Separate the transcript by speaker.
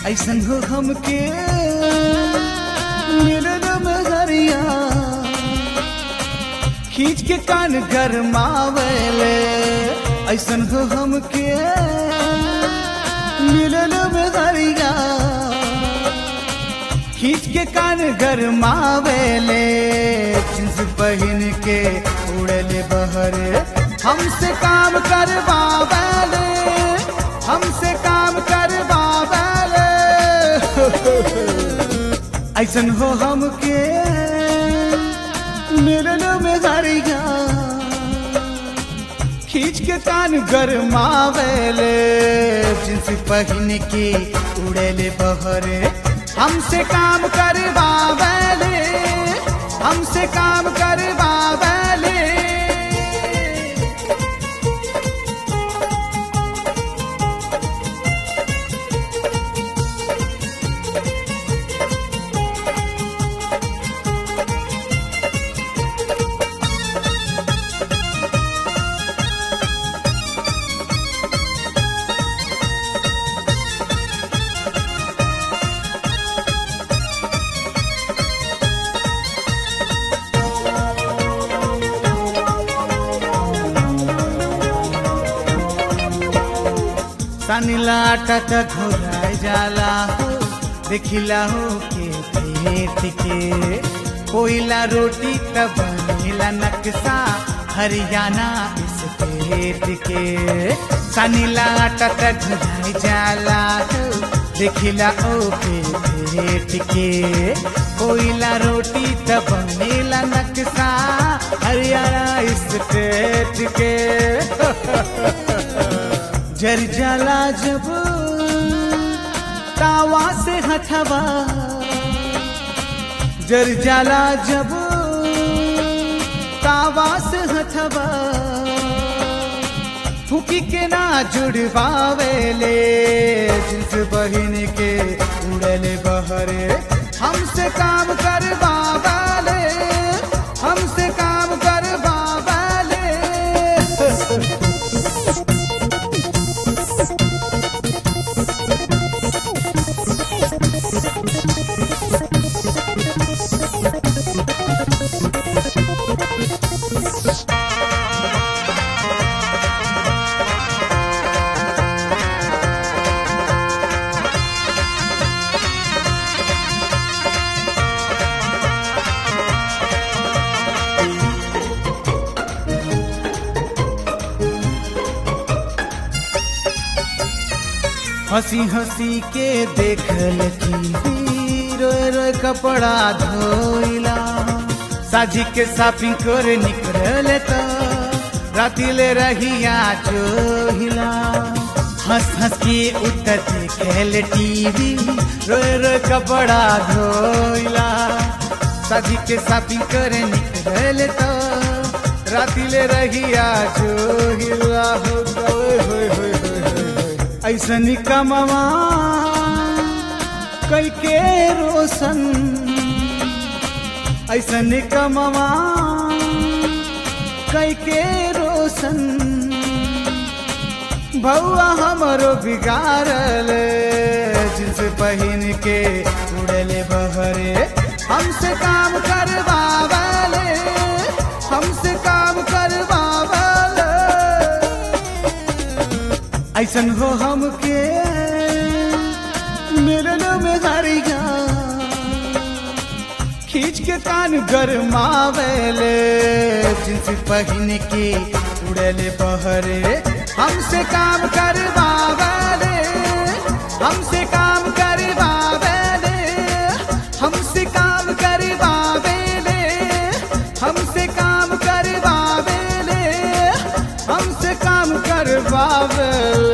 Speaker 1: ऐसन हो हमके मिलन में हरिया खींच के कान गरमावेले ऐसन हो हमके मिलन में हरिया खींच के कान गरमावेले जींस पहन के उड़ले बहरे हमसे काम करवावेले हमसे काम करवावेले ऐसन हो हमके मिलन में हरिया खींच के कान गरमावेले जींस पहन के उड़ेले बहरे हमसे काम करवावेले हमसे काम करवावेले सनिला टट घोराय जाला हो देखिला हो के पेट के कोयला रोटी त बनेला नक्शा हरियाणा इस पेट के सनिला टट घोराय जाला हो देखिला ओ के पेट के कोयला रोटी त बनेला नक्शा हरियाणा इस पेट के जर जाला जब तावा से हथवा जर जाला जब तावा से हथवा फूकी के ना जुड़वावेले जिस बहिन के उड़ले बहरे हमसे काम करवावेले हमसे काम करवावेले हंसी हंसी के देखल की रोए रोए कपड़ा धोइला साजी के शॉपिंग करे निकल तो राती ले रहिया चोहिला हंस हंस के उतर देखल टीवी रोए रोए कपड़ा धोइला साजी के शॉपिंग करे निकल तो राती ले रहिया चोहिला हो गए होए होए होए होए ऐसन कमवा कई के रोशन ऐसन कमवा कई के रोशन भौआ हमरो बिगाड़ल जिनस पहन के उड़ले बहरे हमसे काम करवावले हमसे काम करवावले ऐसन हो हमके मिलन में हरिया खींच के कान गरमावेले जिनसे पहन के उड़ले बहरे हमसे काम करवावेले हमसे काम करवावेले हमसे काम करवावेले हमसे काम करवावेले हमसे काम करवावेले